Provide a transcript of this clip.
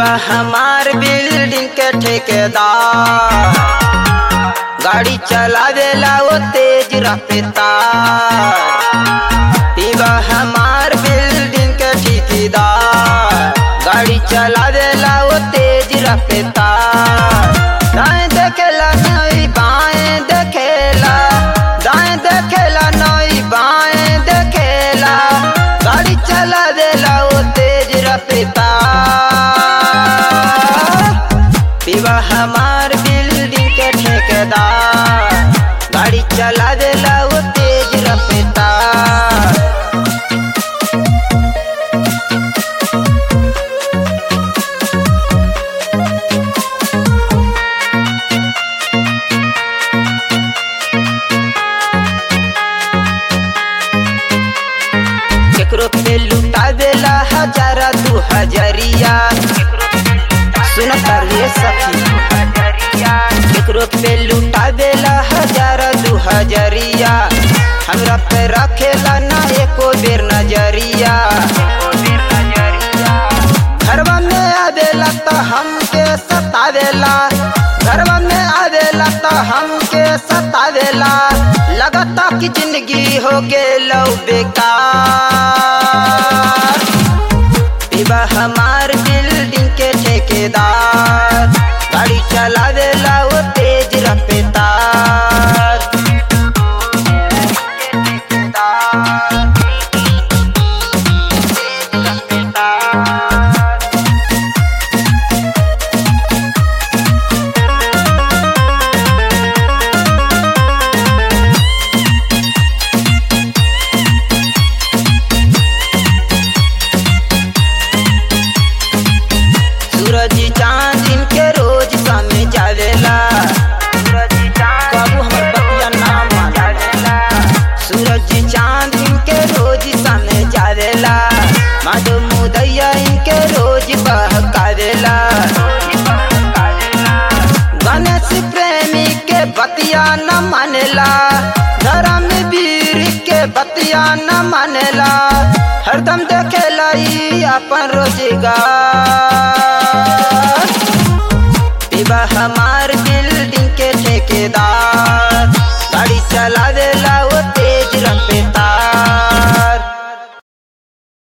पीवा हमार बिल्डिंग के ठेकेदार गाड़ी चला देला वो तेज रफ्तार पीवा हमार बिल्डिंग के ठेकेदार गाड़ी चला देला वो तेज रफ्तार दाएं देखेला नहीं बाएं देखेला दाएं देखेला नहीं बाएं देखेला गाड़ी चला देला वो तेज रफ्तार पीवा हमार बिल्डिंग के ठेकेदार गाड़ी चला देला वो तेज रफ्तार केकरो पे लुटा देला हजारा दू हजरिया सुन तारे सखी केकरो पे लुटा देला हजारा दू हजरिया हमरा पे रखेला ना एको बेर नजरिया घरवा में आवेला तो हमके सतावेला घरवा में आवेला तो हमके सतावेला लगता कि जिंदगी हो गेलौ बेकार पीवा हमार बिल्डिंग के ठेकेदार गाड़ी चला देला वो तेज रफ्तार सूरज चांद इनके रोज सामने जावेला बाबू हमर बतिया नाम मानेला सूरज चांद इनके रोज सामने जावेला माधो मुदैया इनके रोज बहकावेला गणेश प्रेमी के बतिया न मानेला धर्म वीर के बतिया न मानेला हरदम देखेला ई अपन रोजगार पीवा हमार बिल्डिंग के ठेकेदार